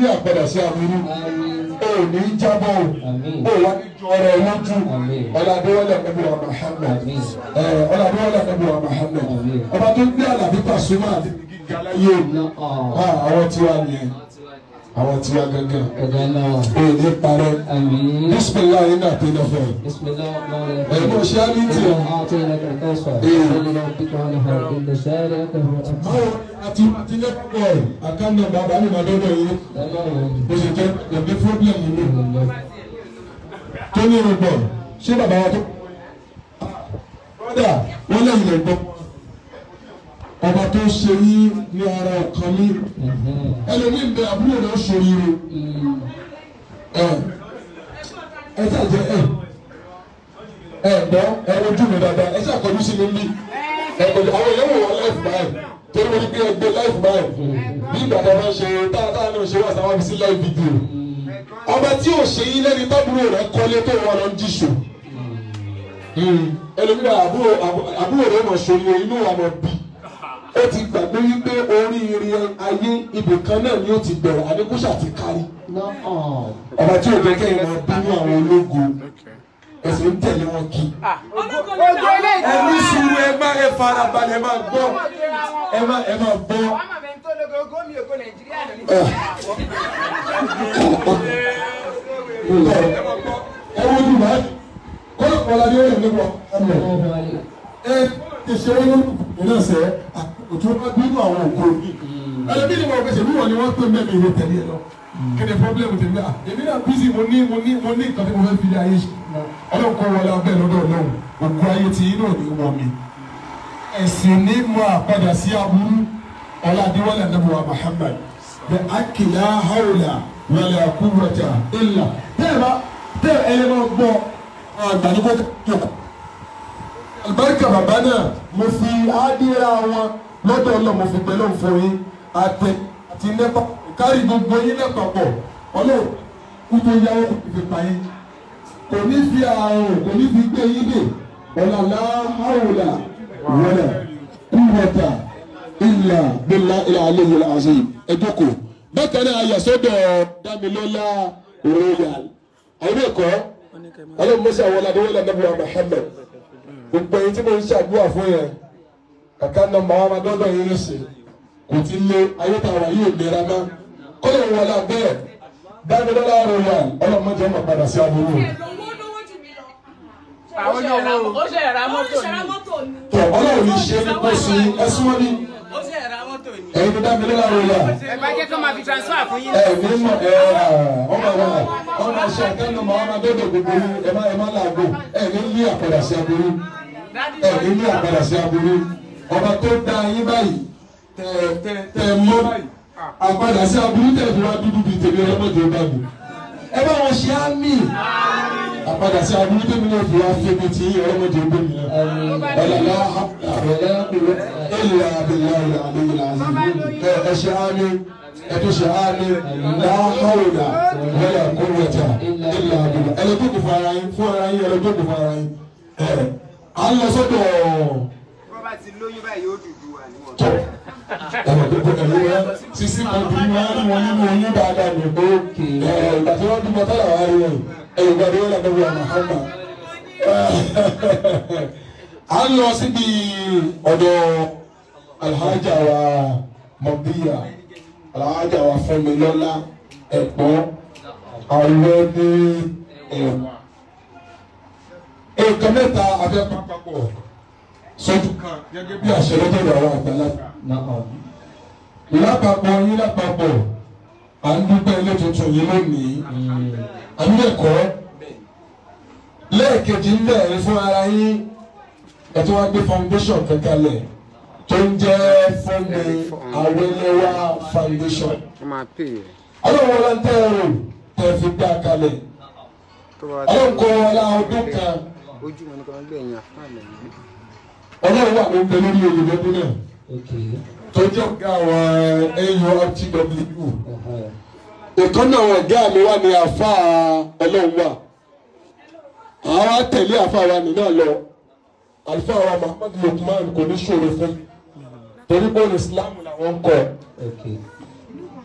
ní àpadà sí àbúrú o ò ní jábọ̀ o ò wá ní ju ọ̀rọ̀ ẹ̀ lójú ọ̀làdéwọlẹ̀ ẹ̀bí wa Muhammad ẹ̀ ọ̀làdéwọlẹ̀ ẹ̀bí wa Muhammad ọba tó gbé àlàbí Pasuma àti gíga láyé àwọn tiwa nìyẹn àwọn tiwa gángan o ò ní parẹ́ bisimilayi náà tó lọ fẹ́ ẹ̀gbọ́n ṣé á ní tiẹ̀. báwo àti àti lẹ́kọ̀ọ́ àkànnà bàbá mi máa dọ́dọ̀ yìí bó ṣe jẹ́ ẹ̀mí fúrọ́bìlẹ̀mù mi tó ní irúgbọ̀n ṣé bàbá wa tó. brọ́dà wọ́n lẹ́yìn lè gbọ́ ọba tó ṣe yín ní ara ọ̀kan mi ẹlòmíín bẹ àbúrò rẹ̀ ṣòríire ẹ ẹ ṣàjẹ ẹ ẹ gbọ́ ẹ wojú mi dáadáa ẹ ṣàkọjú sí mi ní ẹ kọjú àwọn èèyàn wò wọ́n láìpẹ́ báyìí torí mo ní pé ẹgbẹ́ láìpẹ́ báyìí bí ìgbà tó bá ń ṣe táàtáà náà ṣe wà sáwọn fi sí láì fídíò ọba tí ò ṣe yín lẹ́ni tábúrò rẹ̀ kọ́lé tó wà lọ ń jíṣò ẹlòmíràn àbúrò àbúrò rẹ̀ mọ̀ ṣòro inú wa mọ̀ bí ó ti gbàgbé wípé oríire ayé ibìkan náà ni ó ti bẹ̀rẹ̀ àdékùsà ti kárí ọba tí ò jẹ́ kẹ́yìn máa bínú àwọn ológun ẹsẹ̀ ń tẹ̀lé wọn kí. ẹ ní sùúrù ẹ má ẹ fara balẹ̀ ẹ má gbọ́ ẹ má ẹ má gbọ́. ẹ wo ni màá kọ́lá kọ́lá ni ó yẹ nípa ẹ ẹ tẹ̀sẹ̀ wọn ló kù náà sẹ́ òtún wọn bínú àwọn òkú òbí ẹlẹ́bí ni wọn gbèsè bí wọn ni wọn pè mẹ́mi ìwé tẹ̀lé ẹ lọ kéde pọ́blẹ́mù tèmi à èmi náà bísí mo ní mo ní mo ní nǹkan tí mo fẹ́ fi lé ayé ṣe ọlọ́run kọ́ wọlé abẹ́ lọ́dọ̀ ọlọ́run òkú ayé ti inú òní wọ̀ mi. ẹ̀sìn ní mo àpadà sí aburú ọ̀làdíwọ̀lẹ̀ àdàbọ̀wá Muhammad bẹ akìlá hawla wala quwwata illa tẹ́ẹ̀ bá tẹ́ẹ̀ ẹ̀yẹ máa gbọ́ àgbàdìgbò kẹ́kọ̀ọ́. àlùbáríkà bàbá náà mo fi ádìrà wọn lọ́dọ̀ ọlọ́run mo fi pẹ̀lú òfin yín àtẹ àti nẹ́pà kárí gbogbo yín lẹ́pàpọ̀ ọlọ́run kú tó yáwó ìfipá yín kò ní fi àrùn kò ní fi gbé yín dè ọ̀làlá hàwùlà wọlé kúwọ́tà ìlà bílá ìlà àlejò àṣẹ ẹ̀dọ́kọ̀ bákan náà ayàsọ́dọ̀ dámilọ́lá royal àwọn ẹ̀kọ́ ọlọ́run mọ́sí àwọn ọ̀làdé wọlé nàbíwá Muhammad gbogbo ẹ̀yin tí mo ń ṣàdúrà fún yẹn kàkà nọmba wa máa dọ́dọ̀ yín lọ́sẹ̀ kò ti lé ayé tá a wà yóò gbéra mọ́ kọ́lọ̀ wọlé abẹ́ẹ̀ dámilọ́lá royal ọlọ́run mọ́jọ́ ọmọ padà sí aburú àwọn ní owó ó ṣe ra mọ́tò ní. tọ ọlọ́run ní ṣe ní kó sí ẹsùn wọn ní ó ṣe ra mọ́tò ní. ẹ̀yin tó dábìlẹ láàrin ìyá ẹ bá jẹ́ kó máa fi transfer fún yín. ẹ ní mọ ẹ ọmọ wa ọmọ ṣe àtẹnu mọ ọmọ dọdọ gbogbo yín ẹ má ẹ má làágò ẹ ní ní àpàdà sí aburú ẹ ní ní àpàdà sí aburú ọba tó dá yín báyìí tẹ tẹ tẹ mọ àpàdà sí aburú tẹ fi wá dúdú bíi tèmi ọlọmọdé bá mi ẹ bá wọn ṣe á mí àpàdà sí aburú tèmi náà fi wá fẹmi tí ọlọmọdé bá mi ọlọlá ilà abilà ilà àlejò àzìmí ẹ ṣe á mí ẹtú ṣe á ní láhàwùdà wọlé kúrúwẹtà ilà abilà ẹlẹgbẹkù fún ara yín fún ara yín ẹlẹgbẹkù fún ara yín ẹ à ń lọ sọ́dọ̀ bọ́ bá ti lóyún báyìí ó dùdú wà níwọ̀n. tọ ẹlẹgbẹkù ẹlẹ wọn sisi kọbi wọn rí wọn nínú oyún dáadáa ní o ẹ ìgbà tí wọn bímọ tọ́lá wà rí wọn ẹ ìgbà tí wọn lọ bẹ̀rẹ̀ ọmọ hàmà à ń lọ síbi ọ̀dọ̀ alhaja wa mọbíya alhaja wa Fúnmilọ́lá ẹ̀gbọ́n àwọn ní ẹ̀wọ̀n nǹkan mẹ́ta abẹ́ pápákọ̀ sọ́jú kan gẹ́gẹ́ bí àṣẹ lọ́tọ̀dọ̀ àwọn àgbàlagbà lápapọ̀ yín lápapọ̀ à ń dúpẹ́ ilé tuntun yìí lónìí àbí ẹ̀kọ́ lẹ́ẹ̀kejì ń bẹ̀rẹ̀ fún ara yín ẹ tí wọ́n gbé foundation kankanlẹ̀ tó ń jẹ́ Fúnmi Awẹ́lẹ́wà foundation wọ́n máa pè é ọlọ́run wọn tẹ́ ẹ rò tẹ́ fi gbá kalẹ̀ tó bá ọlọ́run kọ́ wọn lá ọdún kan ojú wọn ni kò ń gbẹ̀yìn àfáàlẹ̀ yìí. ọlọ́run wà ló ń bẹ lórí oyè lọ́dún náà tó jẹ́ ọ̀gá àwọn AURTW ìkànnì àwọn ọ̀gá mi wà ní àfa ọlọ́run wà àwọn àtẹ̀lé àfa wa nínú àlọ́ àlùfáà wa Muhammad Lukman kò ní ṣòro fún torí pé Islam làwọn ń kọ́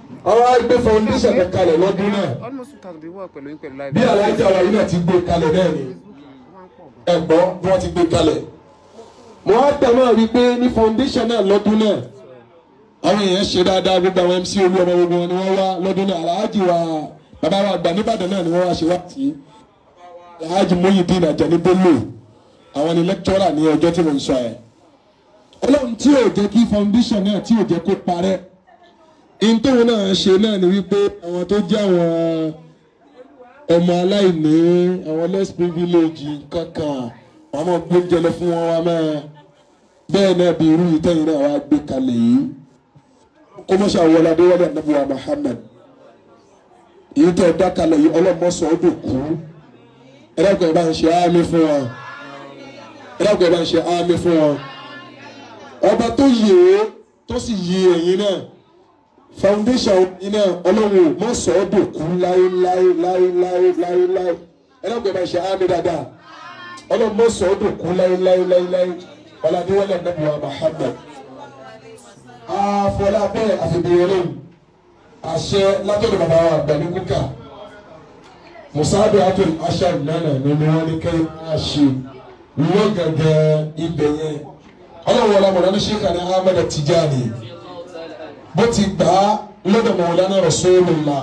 àwọn agbé foundation kan kalẹ̀ lọ́dún náà almost two thousand people wà pẹ̀lú yín pẹ̀lú live. bí alájà wa yìí náà ti gbé kalẹ̀ náà ni ẹ̀gbọ́n bí wọ́n ti gbé kalẹ̀ mo á dà máa rí i pé ní foundation náà lọ́dún náà àwọn èèyàn ṣe dáadáa gbogbo àwọn mc olú ọmọ gbogbo wọn ni wọ́n wá lọ́dún náà aláàjì wa bàbá wa àgbà nìbàdàn náà ni wọ́n wá ṣe wá sí aláàjì Muyideen Ajani Bello àwọn ni lecturer ní ọjọ́ tí mo ń sọ ẹ̀ ọlọ́run tí ò jẹ́ kí foundation náà tí ò jẹ́ kó parẹ́ ìntòun náà ṣe náà ni wípé àwọn tó jẹ́ àwọn ọmọ aláìní àwọn less privilege kankan wọn máa gbóúnjẹ lọ fún wọn wá máa bẹ́ẹ̀ náà bí irú ìtẹ́yìn náà wá gbé kalẹ̀ yìí kó mọ́ ṣàwọlé adéwálé ànábùwà Muhammad èyí tẹ́ ẹ dá kalẹ̀ yìí ọlọ́mọsọ ọdún kú ẹ dákun ẹ bá ń ṣe ámì fún wọn ẹ dákun ẹ bá ń ṣe ámì fún wọn ọba tó yè é tó sì yè ẹ̀yin náà foundation iná ọlọ́run mọ̀ sọ ọ́ dòkú láéláé láéláé láéláé ẹlẹ́gbẹ̀ẹ́ bá ṣe ámì dáadáa ọlọ́run mọ̀ sọ ọ́ dòkú láéláé láéláé ọ̀làdéwọlé nàbùwà Muhammad àfọlá bẹ́ẹ̀ àfibìyẹrẹ àṣẹ látọ̀dọ̀ bàbá wa àgbàní kúkà musaadu atul ashar nana ni wọn ní kẹ́ ẹ ṣe wọ́n gẹ́gẹ́ ibẹ̀ yẹn ọlọ́run wọlé amọ̀lá ní Sheikh ní Ahmed Tijani bó ti gbà á lọ́dọ̀ Mawlana Rasulullah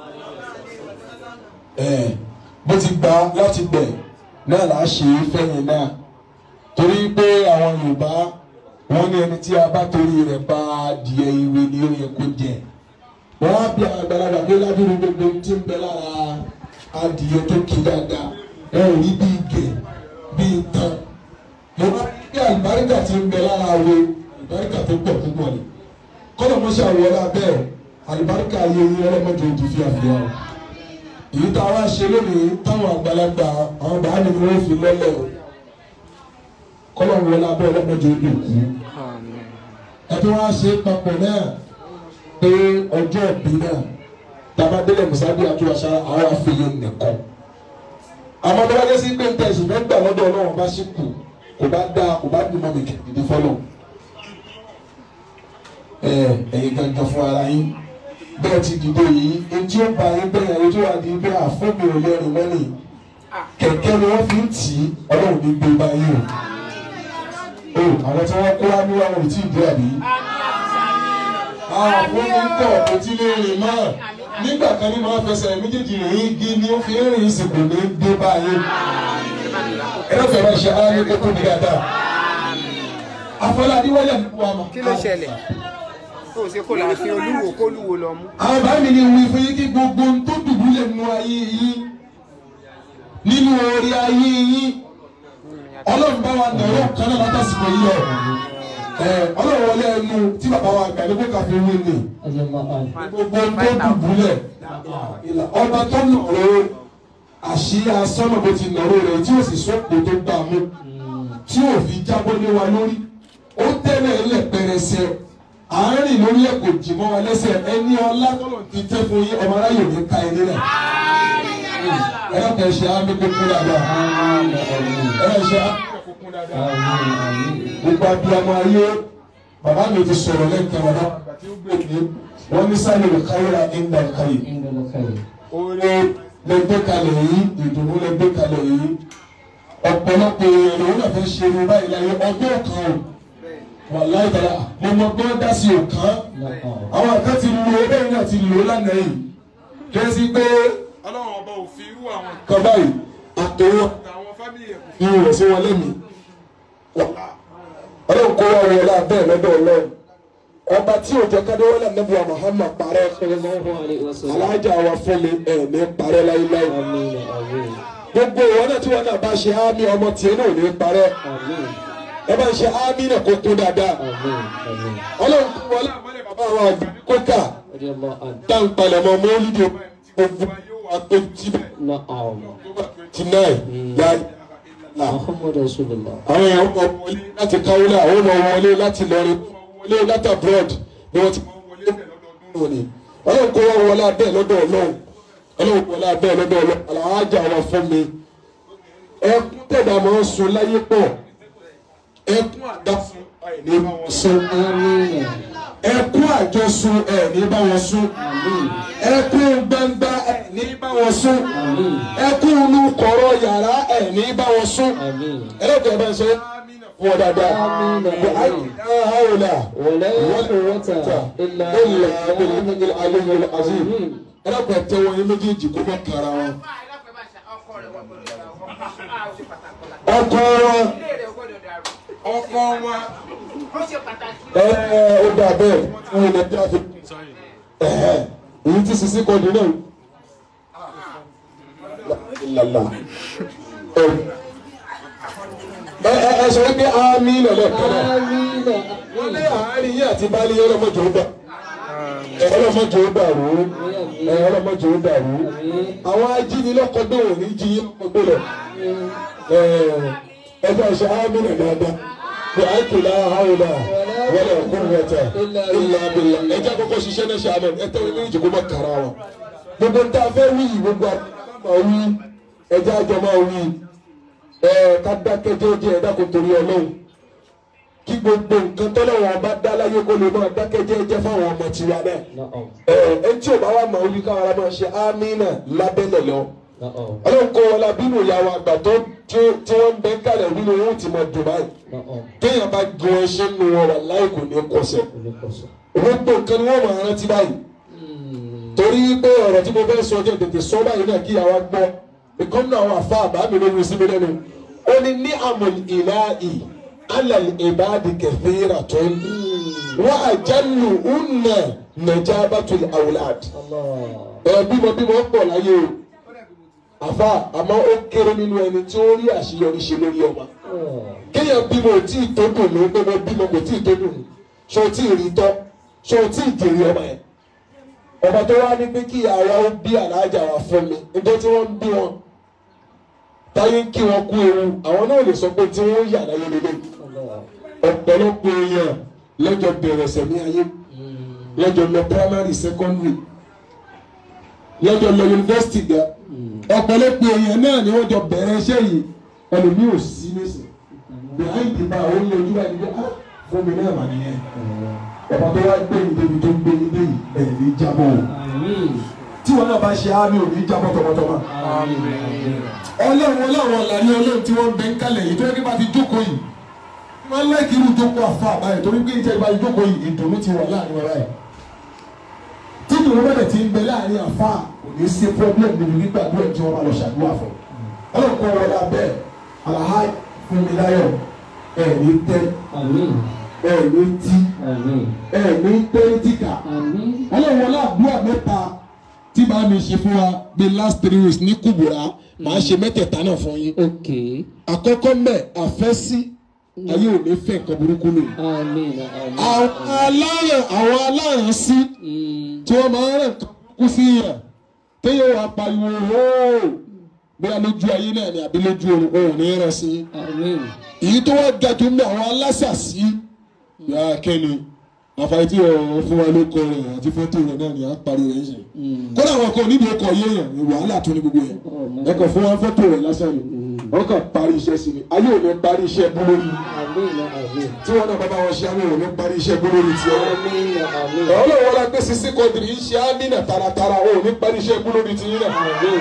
ẹ̀ bó ti gbà á láti bẹ̀ náà là á ṣe é fẹ́yìn náà torí pé àwọn Yorùbá wọ́n ní ẹni tí a bá torí rẹ̀ bá adìẹ ìwé ni ó yẹ kó jẹ wọ́n á bí àgbàlagbà pé ládùúgbò gbogbo tí ń bẹ lára adìẹ tó kí dáadáa wọn ò rí bí gẹ̀ bí tán mo bá bí àlùbáríkà tí ń bẹ lára wo àlùbáríkà tó pọ̀ púpọ̀ ni kọ́nà mọ́ṣẹ́ àwọlé abẹ́ àlùbáríkà ayé yín ọlọ́mọdé ojú fi àfihàn o èyí tá a wá ṣe lónìí táwọn àgbàlagbà àwọn bàá mi ni wọ́n fi lọ́lẹ̀ o kọ́nà wọlé abẹ́ ọlọ́mọdé ojú kú ẹbí wọn á ṣe papọ̀ náà pé ọjọ́ ìbí náà tabadélé musabi àtúwàṣà àwọn àfihàn nìkan àmọ́ tó bá dé sí pé nǹkan ẹ̀sìn mẹ́gbà lọ́dọ̀ ọlọ́run bá ṣì kù kò bá dáa kò bá dùn mọ́ mi kìkìdí fọlọ́ ẹ ẹ̀yin gangan fún ara yín bẹ́ẹ̀ ti dìde yìí etí ó ba yín bẹ́ẹ̀ etí ó wà ní bẹ́ẹ̀ àfọ́mi ò lẹ́rìn mọ́nì kẹ̀kẹ́ ni wọ́n fi ń tì í ọlọ́run ní gbé báyìí o o àwọn tí wọ́n kó wá ní wọn ò tí ì dé àbí àwọn fún mi pọ̀ kò tí lè rìn mọ́ nígbà kan ní máa fẹsẹ̀ méjèèjì rìn igi ni ó fi ń rìn ìsìnkú ní dé báyìí ẹ lọ́fẹ̀ẹ́ bá ṣe ara ní kókó ní dáadáa afọláàdí wọlé àdúgbò àmọ́. kí ló ṣẹlẹ̀ tó o ṣe kó la fi olúwo kó olúwo lọ mú. àwọn bá mi ní wí fún yín kí gbogbo ohun tó dùbúlẹ̀ nínú ayé yín nínú orí ayé yín ọlọ́run bá wa nàró kan náà látàsìkò yìí ọ̀ ẹ̀ ọlọ́run wọlé ẹnu tí bàbá wa gbà ní kó kàfé wí ni gbogbo ohun tó dùbúlẹ̀ ọba tó nàró àṣìyá sọ́nà bó ti nàró rẹ̀ tí ó sì sọ́kò tó gbà mú tí ò fi jábọ́ lé wa lórí ó tẹ́lẹ̀ ẹlẹ́ pẹrẹsẹ àárín lórí ẹ̀ kò jì mọ́ wa lẹ́sẹ̀ ẹni ọlá tọ́lọ̀ ti tẹ́ fún yín ọmọ aráyè ní ká ẹni rẹ̀ ẹ yọ kẹ́ ṣe ámì kókó dáadáa ẹ yọ ṣe ámì kókó dáadáa gbogbo abiyamọ ayé bàbá mi ti sọ̀rọ̀ lẹ́kẹ̀ẹ́ wọn náà àgbàtí ó gbèdé wọ́n ní sáré lè káyọ̀rọ̀ ẹ̀ńdà káyè oore lẹ́gbẹ́ kalẹ̀ yìí ìdùnnú lẹ́gbẹ́ kalẹ̀ yìí ọ̀pọ̀lọpọ̀ èèyàn lòun náà fẹ́ ṣe irun báyìí láyé ọgbọ́n kan o wàláì tàlà mo mọ gbọ́n dá sí òkan àwọn àgbẹ̀ ti lo bẹ́ẹ̀ náà ti lò lánàá yìí kí ẹ sí pé ọlọ́run ọba ò fi irú àwọn kan báyìí àtòwọ́ àwọn fámìlì ẹ̀ fi rẹ̀ sí wọn lẹ́mìí ọlọ́run kó wá wọlé abẹ́ lọ́dọ̀ ọlọ́run ọba tí ò jẹ́ kádéwọ́lẹ̀ nẹ́bùwà Muhammad parẹ́ alájà wa fún mi ẹ̀ ní parẹ́ láíláí gbogbo ìwọ náà tí wọn náà bá ṣe ámì ọmọ tiẹ̀ náà ò ní parẹ́ ẹ bá ń ṣe ámì náà kó kún dáadáa ọlọ́run kú wọlé àmọ́lẹ̀ bàbá wa àgbà kókà dáńpalẹ̀ mọ́ mọ́lídìí gbogbo wa tó jíbẹ̀ twenty nine yá Muhammad Rasulullah. àwọn èèyàn mọ̀ wọlé láti káwọlé àwọn ọmọ wọlé láti lọrin wọlé láti abroad ni wọ́n ti mọ̀ wọlé bẹ̀ lọ́dọọdún òní ọlọ́run kó wọ́n wọlé abẹ́ lọ́dọ̀ ọlọ́run ọlọ́run wọlé abẹ́ lọ́dọ̀ ọlọ́run alájà wọn fún mi ẹkún tẹ̀dá máa ń sun láyé pọ̀ ẹkún àdáfún àìní máa ń sun Àmín. ẹkún àjọsùn ẹ̀ ní bá wọn sún ẹkún gbangba ẹ̀ ní bá wọn sún ẹkún inú kọ̀rọ̀ yàrá ẹ̀ ní bá wọn sún ẹlẹ́dẹ̀ ẹ̀ bá ń ṣe fún ọ dáadáa wà á yìí náà hàwùlà ولا قوة إلا ilà بالله ilà aliyul azim ẹlẹ́dẹ̀ tẹ wọn yín méjèèjì kó bá kara wọn. ọkọ wọn ọkọ wọn ẹ ẹ ó dà bẹ́ẹ̀ fún ilẹ̀ tí a fi ẹ̀hẹ́ èyí tí sisi kọ́ di náà lala ẹ ẹ ẹ sọ wípé àmì lọ́lẹ̀ kọ́nà آمين wọ́n lé àárín yín àti baálé yẹn ọlọ́mọdé ó dà ẹ ọlọ́mọdé ó dàrú ẹ ọlọ́mọdé ó dàrú àwọn ajínilọ́kọ̀dé ò ní jí yín lọ́kọ̀dé lọ ẹ ẹ bá ṣe àmì lọ dáadáa bí a kì í lára hàwùlà wọlé ọkùn rẹta ilà abilà ẹ jẹ́ àkọ́kọ́ ṣiṣẹ́ náà ṣe àmọ́ ẹ tẹ́wọ́ ní ìjìkú mọ́ kàrà wọn gbogbo ń tá a fẹ́ wí yìí gbogbo àmọ́ wí ẹ jẹ́ àjọ máa wí ẹ ká dákẹ́ jẹ́jẹ́ ẹ dákun torí ọlọ́run kí gbogbo nǹkan tọ́lọ́wọ́n bá dá láyé kó lè máa dákẹ́ jẹ́jẹ́ fáwọn ọmọ tiwa náà نعم ẹ ẹ tí ò bá wà máa wí káwọn ará máa ṣe ámínà lábẹ́lẹ̀ lọ نعم ọlọ́run kó wọn la bínú ìyàwó àgbà tó tí tí wọ́n ń bẹ kálẹ̀ nínú wọn ti máa dùn báyìí نعم téèyàn bá gun ẹṣin nu wọn wà láì kò ní kọsẹ̀ ولقصة gbogbo nǹkan ni wọ́n máa rántí báyìí torí pé ọ̀rọ̀ tí mo fẹ́ sọ jẹ́ tètè sọ báyìí náà kí àwa gbọ́ ìkọ́nù àwọn àfa àbá mi ló wí sí mi lẹ́nu ó ní ní àmọ̀lì ìlàhì alàlì ìbáàdì kẹfìrà tó ń wọ́n àjálù ùnà nàjà bàtúlì àwùlàd الله ẹ̀ bímọ bímọ pọ̀ láyé o àfa àmọ́ ó kéré nínú ẹni tí ó rí àṣeyọrí ṣe lórí ọmọ kéèyàn bímọ ò tí ì tó dùn ní pé wọ́n bímọ kò tí ì tó dùn ní ṣé o tí ì rí tọ́ ṣé o tí ì jèrè ọmọ yẹn ọba tó wá ní pé kí àwa ó bí àlàájá wa fún mi níjọ́ tí wọ́n ń bí wọn táyé ń kí wọn kú ewu àwọn náà lè sọ pé tí wọ́n yà láyé lélẹ̀ ọ̀pọ̀lọpọ̀ èèyàn lọ́jọ́ bẹ̀rẹ̀ sẹ̀mí ayé lọ́jọ́ lọ primary secondary lọ́jọ́ lọ yunifásitì ga ọ̀pọ̀lọpọ̀ èèyàn náà ni wọ́n jọ bẹ̀rẹ̀ iṣẹ́ yìí ẹlòmíì ò sí nísìn behind the bar ó ní ojú wa ní pé ah fún mi náà mà nìyẹn ọba tó wá gbé yìí débi tó gbé yìí dé yìí ẹ̀ ní jábọ̀ o آمين tí wọn náà bá ṣe àmì ò ní jábọ̀ tọmọtọmọ آمين ọlọ́run ọlọ́run ọ̀làní ọlọ́run tí wọ́n ń bẹ ń kalẹ̀ yìí tó yẹ kí bá ti jókòó yìí wọ́n láìkí irú jókòó àfa àbáyé torí pé ìjẹ́ ìbá jókòó yìí ìdùnnú ti wà láàrin ọ̀rá yìí tí ìdùnnú bẹ̀rẹ̀ ti ń bẹ láàrin àfa kò ní sí problem nínú gbígbàdúrà tí wọ́n bá lọ ṣàdúrà fún ọlọ́run kọ́ wọlé abẹ́ àlàhà fún mi láyọ̀ ẹ̀ ní tẹ́ آمين ẹ̀ ní tí آمين ẹ̀ ní tẹ́ ní tìkà آمين ọlọ́run wọlé àdúrà mẹ́ta tí bá mi ṣe fún wa the last three weeks ní kùbùrà màá ṣe mẹ́tẹ̀ẹ̀ta náà fún yín Okay. àkọ́kọ́ mẹ́ àfẹ́sí ayé ò ní fẹ́ nǹkan burúkú lò. Àmín. Àmín. àwọn aláyàn àwọn aláyàn sí Mm. tí wọ́n máa ń rẹ̀ nǹkan burúkú sí yàn téèyàn wà pariwo hóò bóyá lójú ayé náà ni àbí lójú oorun òun ní rẹ̀ sí. Àmín. èyí tó wá ga jù ní àwọn alásàsí yà kẹ́ni àfàyè tí ọ̀rọ̀ fún wa ló kọ rẹ̀ àti fọ́tò rẹ̀ náà ni à ń parí rẹ̀ ṣe. kódà àwọn kan níbi ọkọ̀ yéèyàn ni wàhálà tó ní gbogbo yẹn ẹ kàn fún wa fọ́tò rẹ̀ lásán ni wọ́n kàn parí iṣẹ́ sí ni ayé ò ní parí iṣẹ́ bú lórí Àmín. Àmín. tí wọ́n náà bá bá wọn ṣe àwọn ò ní parí iṣẹ́ bú lórí tiẹ̀ Àmín. Àmín. ọlọ́wọ́ la gbé sisi kọ́ndìrì ń ṣe ámínà taratara ò ní parí iṣẹ́ bú lórí tiyín náà.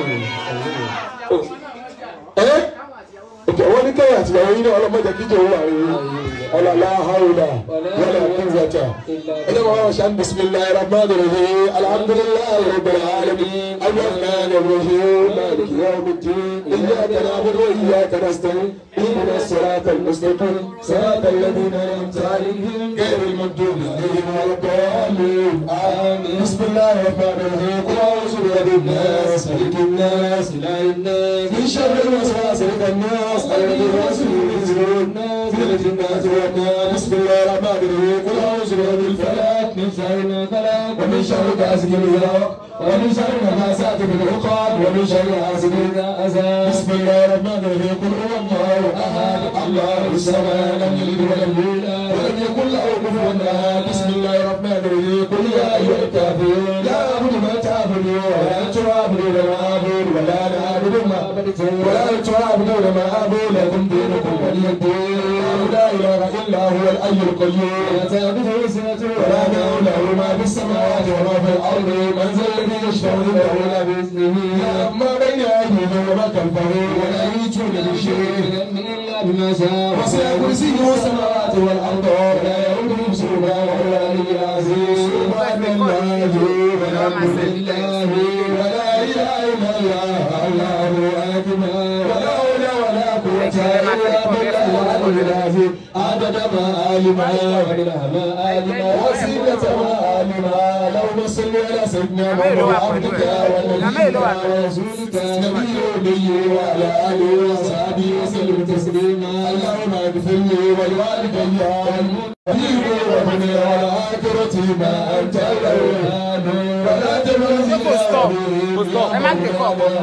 ẹ òkè wọn ní kẹyà àti ìyàwó yín náà ọlọmọdé kíjọ owó àwọn yìí ọlọlá haúlà wọlé àkúnzàtà ẹ jẹ́ wọn ṣàn bisimilayi rahman rahim alhamdulilayi rabbil alamin alrahman rahim maliki yawmiddin iyyaka na'budu wa iyyaka nasta'in ihdina sirata almustaqim sirata alladhina an'amta alayhim ghayril maghdubi alayhim waladdallin amin bisimilayi rahman rahim qul a'udhu bi rabbin nas malikin nas ilahin nas min sharri الوسواس الخناس الذي يوسوس في صدور الناس من الجنة والناس بسم الله الرحمن الرحيم قل أعوذ برب الفلق من شر ما خلق ومن شر غاسق إذا وقب ومن شر النفاثات في العقد ومن شر حاسد إذا حسد بسم الله الرحمن الرحيم قل هو الله أحد الله الصمد لم يلد ولم يولد ولم يكن له كفوا أحد بسم الله الرحمن الرحيم قل يا أيها الكافرون لا أعبد ما تعبدون ولا أنتم عابدون ما أعبد ولا أنا أعبد ما عبدتم ولا أنتم عابدون ما أعبد لكم دينكم ولي الدين لا إله إلا إلا هو الحي القيوم لا تأخذه سنة ولا نوم له ما في السماوات وما في الأرض من ذا الذي يشفع عنده إلا بإذنه يعلم ما بين أيديهم وما خلفهم ولا يحيطون بشيء من الله بما شاء وسع كرسيه السماوات والأرض ولا يؤوده حفظهما وهو العلي العظيم سبحان الله والحمد لله ولا إله إلا الله الله أكبر ولا حول ولا قوة إلا بالله العلي العظيم عدد ما علم وإله ما علم وسيلة ما علم اللهم صل على سيدنا محمد عبدك ونبيك ورسولك نبي الأمي وعلى آله وصحبه وسلم تسليما اللهم اغفر لي ولوالدي والمؤمنين ومن والآخرة ما أنت الأولاد ولا تمنع Ẹ má gbé kọ́ ọ̀pọ̀.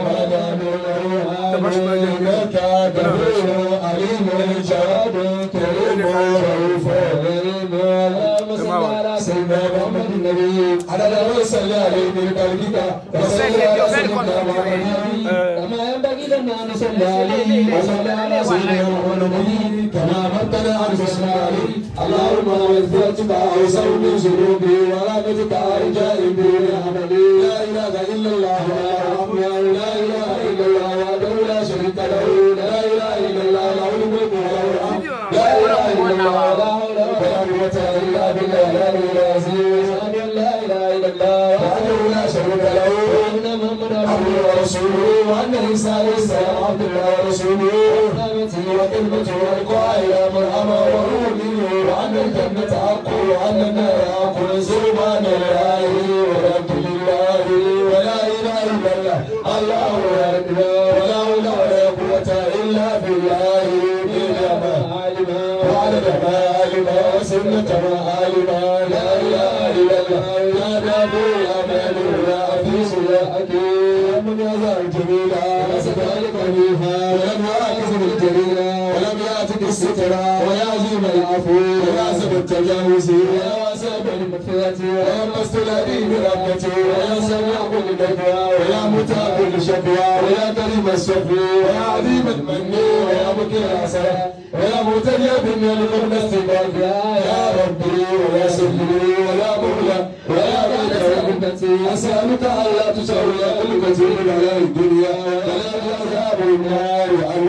إنك غفور عليم جواد كريم رؤوف رحيم اللهم صل على سيدنا محمد النبي على ما صلى عليه من قلبك وصل على سيدنا محمد كما ينبغي لنا ان نصلي عليه وصلى على سيدنا محمد النبي كما امرتنا ان نصلي عليه اللهم وفقتك اوسع من ذنوبي ورحمتك ارجاء بدون عملي لا اله الا الله الرحمن لا اله الا الله وحده لا شريك له لا اله الا الله له الملك وله الحمد لا اله الا الله لا حول ولا قوه الا بالله العلي العظيم اشهد ان لا اله الا الله وحده لا شريك له وان محمدا عبده ورسوله وان عيسى عليه السلام عبد الله ورسوله ونعمته وكلمته والقاء الى مرحبا وروح منه وان الجنه حق وان النار حق سبحان الله والحمد لله ولا اله الا الله الله اكبر ولا حول ولا قوه الا بالله بما علم وعدد ما علم وسنه ما علم لا اله الا الله يا نبي امان يا حفيظ يا حكيم من يزال جميلا وسكالك فيها ولم يعكس بالجليلا ولم ياتك السترا ويا عظيم العفو ويا سب التجاوز ويا واسع المغفرة ويا مستلذي برحمته ويا سميع كل دعوى ويا متى كل شكوى ويا كريم الشفي ويا عظيم المن ويا مكر العسى ويا متجا بالنعم قبل استباق يا ربي ويا سيدي ويا مولى ويا بيت رحمتي اسالك الا تسوي قلبتي على الدنيا ولا عذاب النار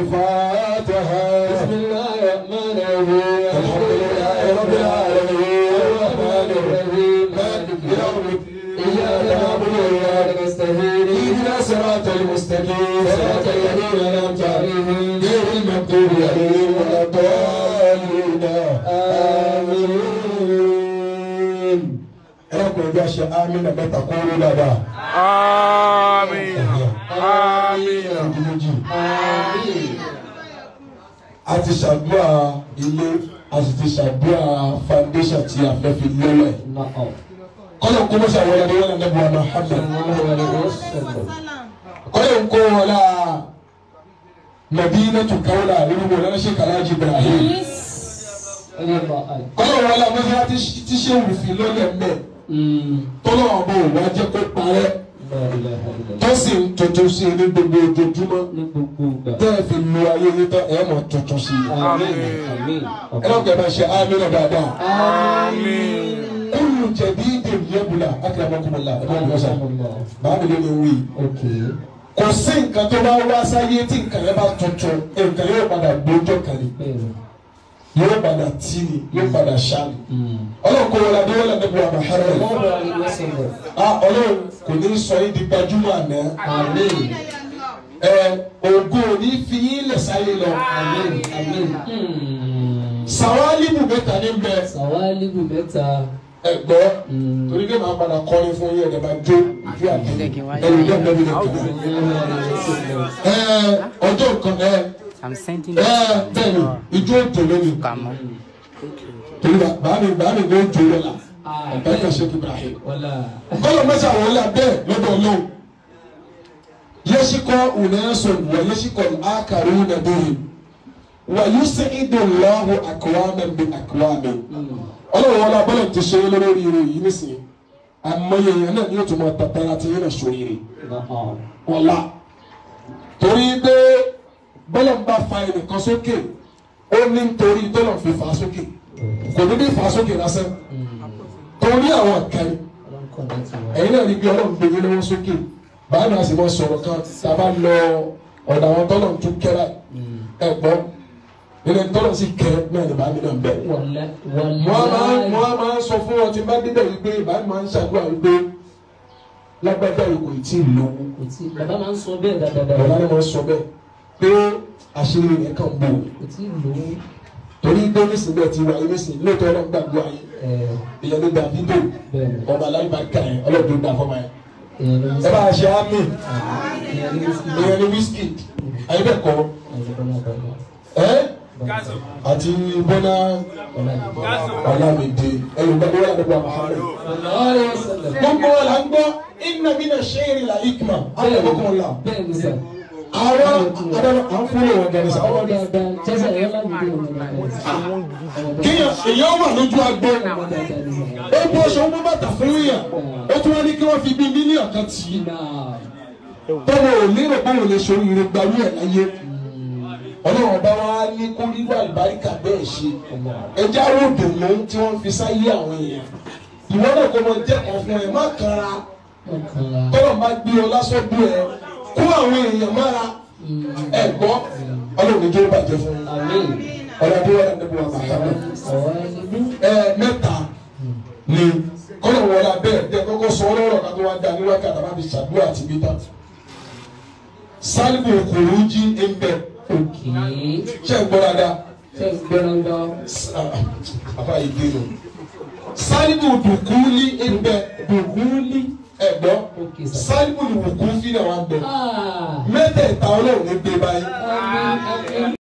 الفاتحه بسم الله الرحمن الرحيم الحمد لله رب العالمين الرحمن الرحيم مالك يوم الدين اياك نعبد واياك نستعين اهدنا صراط المستقيم صراط الذين انعمت عليهم غير المغضوب عليهم ولا الضالين امين ẹlẹ́kùnrin bí a ṣe amínà mẹ́ta kúrú dáadáa. Àmín. Àmín. Ọdún méjì. A ti ṣàdúrà ilé, a sì ti ṣàdúrà foundation tí a fẹ́ fi lélẹ̀. نعم Kọ́lọ̀ kó mọ́ṣẹ́ àwọn ẹni wọ́n lẹ́nu ọ̀nà Hamad. صلى الله عليه وسلم Kọ́lọ̀ kó wọn la Madinatu Kaula nínú wọn lọ́nà Sheikh Alhaji Ibrahim. رضي الله عنه Kọ́lọ̀ wọn la mọ́ṣẹ́ tí ṣé wùfin lọ́lẹ̀ mẹ́. أمم. Tọ́lọ̀ ọ̀bọ̀ wá jẹ́ kó parẹ́. لا إله إلا الله Tó sì ń tuntun sí i ní gbogbo ojoojúmọ́. ní gbogbo ìgbà. Tẹ́ ẹ fi lu ayé yín tán ẹ̀ mọ̀ tuntun sí i. Àmín. Àmín. Ẹ lọ́kẹ́ bá ṣe amínà dáadáa. Àmín. Kúlù jẹ̀bi ìdè yẹ́bùlà akérèmọ́kùnmọ́lá ẹ̀ bá mi lọ́sàn. Báwo ló ní wí? Okay. Kò sí nǹkan tó bá wá sáyé tí nǹkan yẹn bá tuntun, nǹkan yóò padà gbójọ́ kan ni. Bẹ́ẹ̀ni. Yóò padà tí ni, yóò padà ṣá ni. Mm. Ọlọ́run kò wọlé adé wọlé níbi àmà hàrẹ̀. Sallallahu alaihi wasallam. A Ọlọ́run kò ní sọ yín di gbajúmọ̀ àná. Àmín. Ẹ ògo ò ní fi yín lẹ̀ sáyé lọ. Àmín. Àmín. Mm. Sàwálìbù mẹ́ta ní bẹ Sàwálìbù mẹ́ta. ẹ̀gbọ́. Mm. Torí pé màá padà kọrin fún yín ẹ̀dẹ̀ máa jó ìjú àdé. Ẹ̀rù ìjọba ìjọba ìjọba. Sallallahu alaihi wasallam. Ẹ ọjọ́ kan ẹ I'm sending ẹ bẹ́ẹ̀ni ijó òjò lónìí. Kàmọ́. Torí bàbá mi bàbá mi ló jó lọ́la. Ah, Ẹ̀ka Sheikh Ibrahim. Wala. Kọ́lọ̀ mẹ́sà wọ́n là bẹ́ẹ̀ lọ́dọ̀ Ọlọ́run. Yẹ́síkọ́ Unason wà yẹ́síkọ́ Akaru Nàbẹ́yìn. Wà Yusuf Idunlahu Akwame bi Akwame. Mm. Ọlọ́run wọn lábọ́lọ̀ ti ṣe lórí ire yìí nísìnyí. Àmọye yẹn náà ni yóò tún máa tatara ti yẹn náà sórí ire. Na'am. Ọ̀la. Torí pé bọ́lọ̀ ń bá fa ẹnìkan sókè, ó ní nítorí tọ́lọ̀ fi fà á sókè. kò ní bí fà sókè lásán torí àwọn kan Ọlọ́run kọ̀ ní tiwa. ẹ̀yin náà rí bí ọlọ́run gbé yín lọ́wọ́ sókè báyìí náà sì mọ sọ̀rọ̀ kan tá a bá lọ ọ̀dà àwọn tọ́lọ̀ tún kẹ́ra ẹ̀ gbọ́ nínú ẹni tọ́lọ̀ sì kẹ́ náà ní báyìí náà bẹ̀. Wàlá mo á máa mo wàlá. á máa sọ fún ọ tí n bá débẹ̀ wípé báyìí máa ń ṣàdúrà wípé lágbájá yìí kò tí ì lówó Kò tí bàbá máa ń sọ bẹ́ẹ̀ dáadáa. ọ̀la ni wọ́n sọ bẹ́ẹ̀ pé àṣírí rẹ̀ kàn bò Kò tí ì lówó. torí pé nísìnyí ti wà yín nísìnyí lóòótọ́ ọlọ́run gbàgbọ́ ayé Ẹ̀ ìyẹn ló dà dídò bẹ́ẹ̀ ni. ọba aláìbáríkà yẹn ọlọ́run tó dà fọmọ yẹn Èèyàn ló ń ẹ sọ. bá a ṣe ámì Èèyàn ló ń sọ. ìyẹn ní wíṣkì ayé bẹ́ẹ̀ kọ́ ẹ́ àti bọ́lá ọ̀làmìdé ẹ̀yìn bá wọ́n lọ́dọ̀ Muhammad. gbogbo wa la ń gbọ́ inna mina ṣẹ́ẹ̀rì la ikma alẹ́kọ̀ọ́ la Bẹ́ẹ̀ ni sà. àwọn adájọ́ à ń fúnlẹ̀ wọn gẹ̀rẹ́ sáwọn Ọmọ dáadáa. Jẹ́sẹ̀ ẹ̀yọ́ láti dé òun náà. kéèyàn èèyàn wà lójú agbó Ọmọ dáadáa ni sà. ó bó aṣọ ó bó bàtà fún yàn ó tún wá ní kí wọ́n fi bí mílíọ̀nù kan tì í Náà. tọ́wọ́ ò lérò báwọn lè ṣe oríire gbarú ẹ̀ láyé ọlọ́run ọba wa ní kó rírọ àlùbáríkà bẹ́ẹ̀ ṣe ẹjẹ́ àwọn òdòdó tí wọ́n fi sáyé àwọn èèyàn ìwọ náà kó mọ jẹ́ kan fún ẹ má kanra Ọkànlá. tọ́lọ̀ bá gbé ọ lásán bí ẹ kó àwọn èèyàn mára ẹ gbọ́ ọlọ́run ní kí ó bàjẹ́ fún un Àmín. ọlọ́run wọlé níbi wọn bàtà náà Àwọn ẹni ẹ mẹ́ta ni kọ́lọ̀ wọlé abẹ́ ẹ̀ kọ́kọ́ sọ ọlọ́rọ̀ ká tó wá dá ní wákàtí àbá fi ṣàdúrà àti bí tán sálíbù òkòrò jí ń bẹ òkè. ṣé ń gbọ́ dáadáa Ṣé ń gbẹ́ràn lọ? afa yìí gbé lò sálíbù dùkúlí ń bẹ dùkúlí ẹ gbọ́ Òkè sà. sálíbù dùkú fi náà wà ń bẹ Ah. mẹ́tẹ̀ẹ̀ta ọlọ́run ní gbé báyìí Àmín. Àmín.